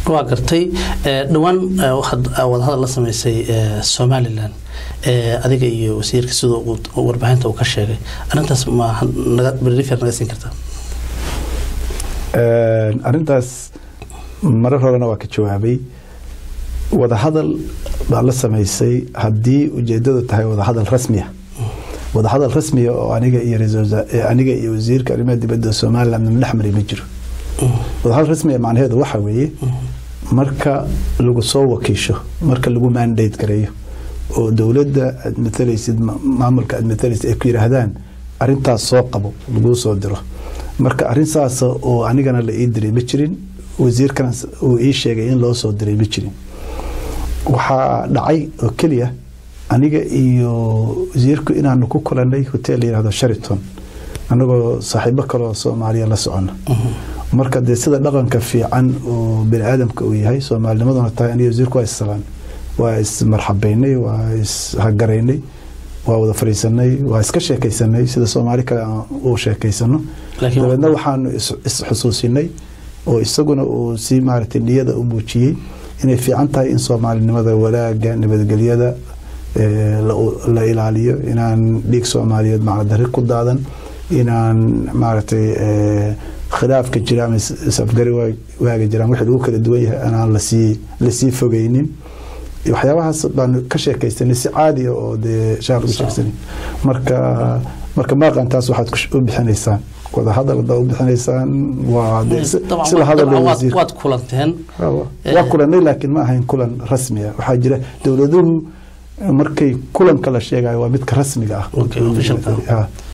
waa gartay dhowaan waxaad wadahadal la sameysay somalilan adiga iyo wasiirka sida warbaahinta uu ka sheegay arintaas ma brifer naga siin kartaa arintaas marar horena waa ka jawaabay wadahadal baa la sameysay haddii ujeedadu tahay wadahadal rasmiya wadahadal rasmiya oo aniga iyo aniga iyo wasiirka arrimaha dibadda somaliland madax mari ma jiro wadahadal rasmiya macnaheedu waxa weeye marka lagu soo wakiisho marka lagu mandate gareeyo oo dowladda aad matalaysid maamulka aad matalaysid ay ku yidhaahdaan arintaas soo qabo laguu soo diro marka arin saas oo anigana la ii diray ma jirin wasiirkana uu ii sheegay in loo soo diray ma jirin waxaa dhacay oo keliya aniga iyo wasiirku inaanu ku kulanay hotel la yihahdo shariton anagoo saaxiibo kaleoo soomaaliya la socona marka dee sida dhaqanka fiican oo bani aadamka uu yahay soomaalinimaduna tahay aniga wasiirku waa issalaan waa ismarxabaynay waa ishagaraynay waa wada fadhiisanay waa iska sheekaysanay sida soomaali kale uu sheekaysano dabeedna waxaanu isxusuusinay oo isaguna uu si maaragtay niyada u muujiyey inay fiican tahay in soomaalinimada walaaga nabadgelyada la ilaaliyo inaan dhiig soomaaliyeed macnadari ku daadan inaan maaragtay khilaafka jira ama isafgari waaga jiraan wixii lagu kala duwan yahay anaan lasii lasii fogeynin waxyaabahaas baanu ka sheekaysanay si caadiya oo dee shaar uga sheegsanay marka marka maaqantaas waxaad u bixinaysaan wada hadal haddaa u bixinaysaan waa sila hadal waad kulanteen waa kulanay laakiin ma ahayn kulan rasmi ah waxaa jira dowladuhu markay kulanka la sheegayo waa midka rasmiga ah